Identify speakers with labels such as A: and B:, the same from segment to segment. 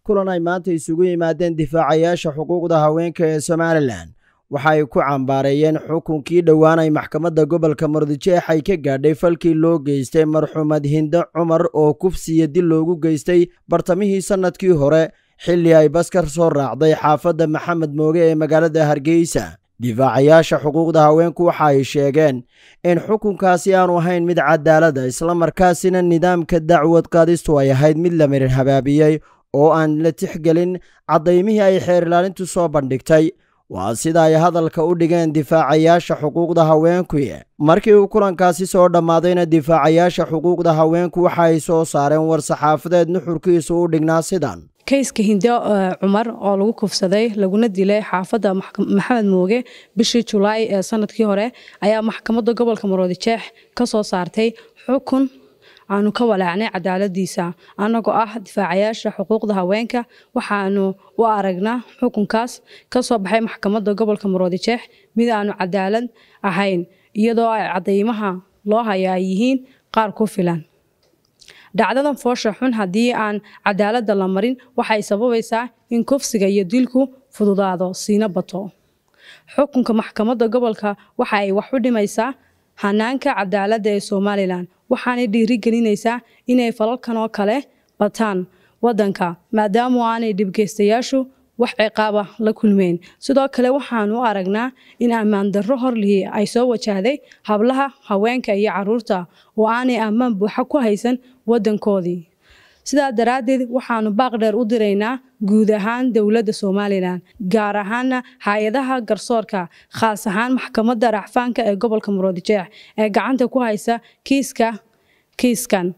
A: kulan ay maanta isugu yimaadeen difaacayaasha xuquuqda haweenka ee somalilan waxa ay ku cambaareeyeen xukunkii dhowaan ay maxkamadda gobolka mardijeex ay ka gaadhay falkii loo geystay marxuumad hinde cumar oo kufsiya dil loogu geystay bartamihii sannadkii hore xilli ay baskar soo raacday xaafadda maxamed mooge ee magaalada hargeysa difaacayaasha xuquuqda haweenku waxa ay sheegeen in xukunkaasi aanu ahayn mid cadaalada islamarkaasina nidaamka dacwad qaadistu ay ahayd mid la mirin habaabiyey oo aan la tixgelin caddaymihii ay xeer ilaalintu soo bandhigtay waa sida ay hadalka u dhigeen difaacayaasha xuquuqda haweenku markii uu kulankaasi soo dhammaadayna difaacayaasha xuquuqda haweenku waxa ay soo saareen war-saxaafadeed nuxurkiisu u dhignaa sidan
B: kayska hinde cumar oo lagu kufsaday laguna dilay xaafadda maxamed mooge bishii julaay ee sanadkii hore ayaa maxkamadda gobolka maroodijeex ka soo saartay xukun aanu ka walaacnay cadaaladiisa annagoo ah difaacayaasha xuquuqda haweenka waxaanu u aragnaa xukunkaas ka soo baxay maxkamadda gobolka maroodijeex mid aanu cadaalad ahayn iyadoo ay cadaymaha loo haya ay yihiin qaar ku filan dhacdadan foosha xun haddii aan cadaaladda la marin waxay sababaysaa in kufsiga iyo dilku fududaado siina bato xukunka maxkamadda gobolka waxa ay wax u dhimaysaa hanaanka cadaaladda ee somalilan waxaanay dhiirigelinaysaa inay falalkan oo kale bataan waddanka maadaamu aanay dhibgeystayaashu wax ciqaaba la kulmeen sidoo kale waxaanu u aragnaa in ammaan darro horlihii ay soo wajahday hablaha haweenka iyo caruurta oo aanay ammaan buuxa ku haysan waddankoodii sidaa daraaddeed waxaanu baaq dheer u diraynaa guud ahaan dowladda somalilan gaar ahaana hay-adaha garsoorka khaas ahaan maxkamadda racfaanka ee gobolka muroodijeex ee gacanta ku haysa kiiska kiiskan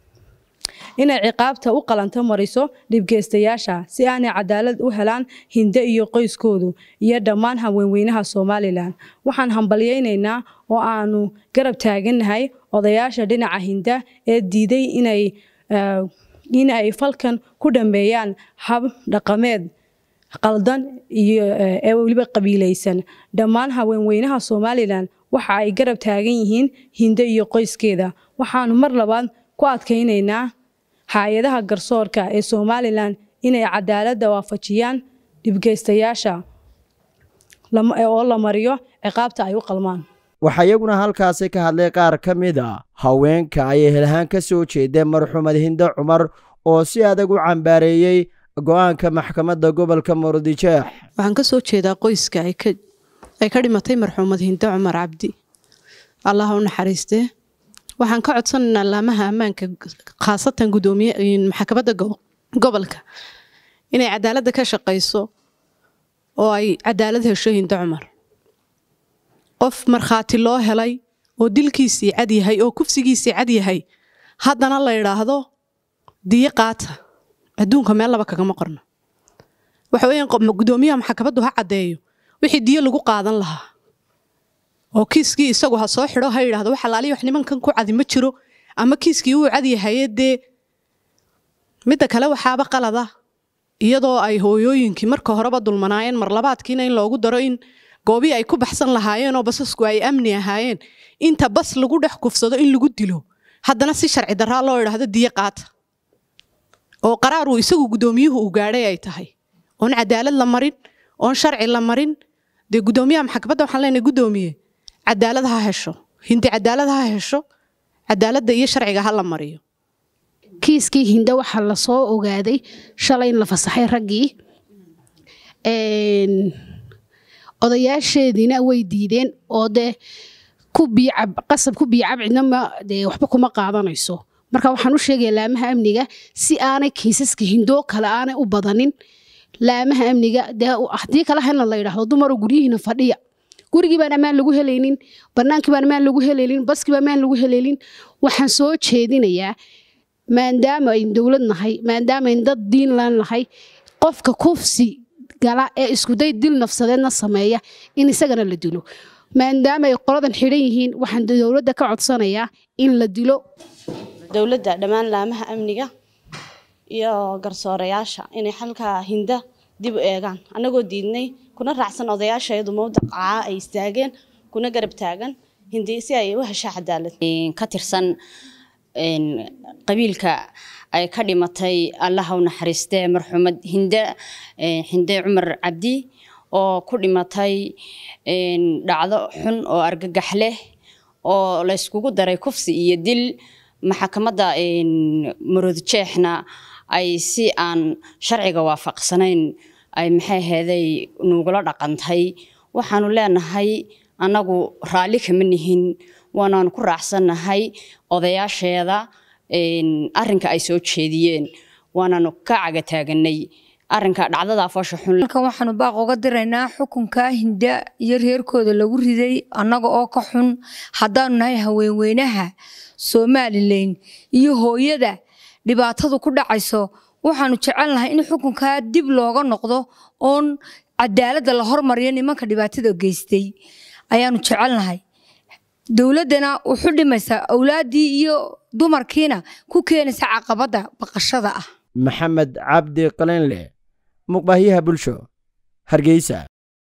B: inay ciqaabta u qalanto mariso dhibgeystayaasha si aanay cadaalad u helaan hinde iyo qoyskoodu iyo dhammaan haweenweynaha somalilan waxaan hambalyaynaynaa oo aanu garab taagannahay odayaasha dhinaca hinda ee diiday inay in ay falkan ku dhammeeyaan hab dhaqameed qaldan iyo ee weliba qabiilaysan dhammaan haweenweynaha somalilan waxa ay garab taagan yihiin hinde iyo qoyskeeda waxaanu mar labaad ku adkaynaynaa hay-adaha garsoorka ee somalilan inay cadaaladda waafajiyaan dhibgeystayaasha oo la mariyo ciqaabta ay u qalmaan
A: waxaa iyaguna halkaasi ka hadlay qaar ka mid a haweenka ay ehelhaan ka soo jeedeen marxuumad hinde cumar oo si adag u cambaareeyey go-aanka maxkamadda gobolka murudijeex
C: waxaan ka soo jeedaa qoyska ay ka dhimatay marxuumad hinde cumar cabdi allah u naxariistee waxaan ka codsanaynaa laamaha ammaanka khaasatan gudoomiye maxkamadda gobolka inay cadaaladda ka shaqayso oo ay cadaalad hesho hinde cumar qof markhaati loo helay oo dilkiisii cad yahay oo kufsigiisii cad yahay haddana la idhaahdo diyo qaata adduunka meel laba kagama qorno waxa weeyaan gudoomiyaha maxkamaddu ha caddeeyo wixii diyo lagu qaadan lahaa oo kiiskii isagu ha soo xidho ha yidhahdo wax alaaliya wax nimankan ku cadi ma jiro ama kiiskii uu cad yahaye dee midda kale waxaaba qalada iyadoo ay hooyooyinkii marka horeba dulmanaayeen marlabaadkiina in loogu daro in goobii ay ku baxsan lahaayeen oo basasku ay amni ahaayeen inta bas lagu dhex kufsado in lagu dilo haddana si sharci daraa loo idhaahdo diyo qaata oo qaraar uu isagu guddoomiyuhu uu gaadhay ay tahay oon cadaalad la marin oon sharci la marin dee guddoomiyaha maxkamadda waxaan leenahay guddoomiye cadaalad ha hesho hindi cadaalad ha hesho cadaaladda iyo sharciga ha la mariyo
D: kiiskii hinde waxaa lasoo ogaaday shalay in la fasaxay raggii odayaasheediina way diideen oo dee ku biicab qasab ku biicab cidnama dee waxba kuma qaadanayso marka waxaan u sheegaya laamaha amniga si aanay kiisaska hindoo kale aanay u badanin laamaha amniga dee haddii kala helna la yidhaahdo dumaroo guryihiina fadhiya gurigii baan ammaan lagu helaynin bannaankii baan ammaan lagu helaynin baskii baan ammaan lagu helaynin waxaan soo jeedinayaa maadaama ayn dowlad nahay maadaama ayn dad diin laan nahay qofka kufsi gala ee iskuday dil nafsadeedna sameeya in isagana la dilo maadaama ay qoladan xidhan yihiin waxaan dowladda ka codsanayaa in la dilo
E: dowladda dhammaan laamaha amniga iyo garsoorayaasha inay xalkaa hinda dib u eegaan annagoo diidnay kuna raacsan odayaasheedu mawdaqacaa ay istaageen kuna garab taagan hindi si ay u hesha cadaalad
F: ka tirsan qabiilka ay ka dhimatay allaha u naxariistee marxuumad hinde hinde cumar cabdi oo ku dhimatay dhacdo xun oo argagax leh oo layskugu daray kufsi iyo dil maxakamadda maroodjeexna ay si aan sharciga waafaqsanayn ay maxay aheeday nugula dhaqantay waxaanu leenahay annagu raalli kama nihin waanaanu ku raacsannahay odayaasheeda arrinka ay soo jeediyeen waanaanu ka cagataaganay arrinka dhacdada foosha xun
G: halkan waxaanu baaq uga diraynaa xukunka hinda iyo reerkooda lagu riday annaga oo ka xun haddaanu nahay haweenweynaha somalilan iyo hooyada dhibaatadu ku dhacayso waxaanu jecelnahay in xukunkaa dib looga noqdo oon cadaaladda la hormariyo nimanka dhibaatada geystay ayaanu jecelnahay dowladdana wuxu dhimaysaa awlaaddii iyo dumarkiina ku keenaysa caqabadda baqashada ah
A: maxamed cabdi qalinle muqbahyaha bulsho hargeysa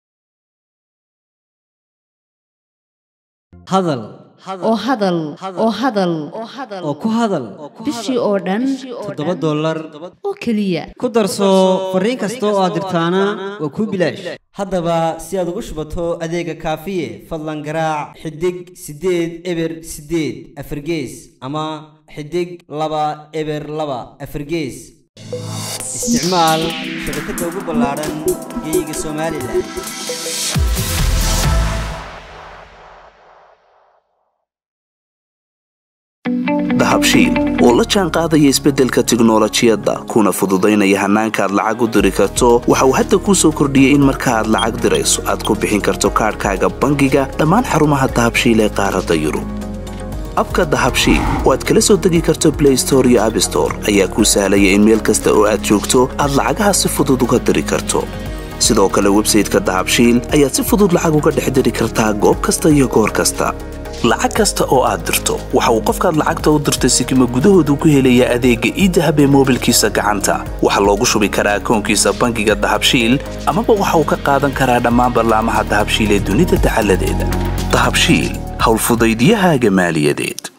H: hadal
I: oo hadal oo hadal
H: oo ku hadal
I: bishii oo dhan
H: toddoba dollar
I: oo keliya
H: ku darso fariin kasta oo aad dirtaana waa kuu bilaash haddaba si aad ugu shubato adeega kaafiye fadlan garaac xidig siddeed eber siddeed afargees ama xidig laba eber laba afargees isticmaal shabakadda ugu ballaadhan geeyiga somalilan
J: dahabshiil oo la jaan qaadaya isbeddelka tiknolojiyadda kuna fududaynaya hannaanka aad lacag u diri karto waxa uu hadda kuu soo kordhiyey in marka aad lacag dirayso aad ku bixin karto kaadhkaaga bangiga dhammaan xarumaha dahabshiil ee qaaradda yurub abka dahabshiil oo aad kala soo degi karto blay store iyo abstore ayaa kuu sahlaya in meel kasta oo aad joogto aad lacagaha si fudud uga diri karto sidoo kale websayteka dahabshiil ayaad si fudud lacag uga dhex diri kartaa goob kasta iyo goor kasta lacag kasta oo aad dirto waxa uu qofkaad lacagta u dirtay sikima gudahoodu ku helayaa adeegga iidahab ee moobilkiisa gacanta waxaa loogu shubi karaa akoonkiisa bangiga dahabshiil amaba waxa uu ka qaadan karaa dhammaan ballaamaha dahabshiil ee dunida dacaladeeda dahabshiil howlfudaydyahaaga maaliyadeed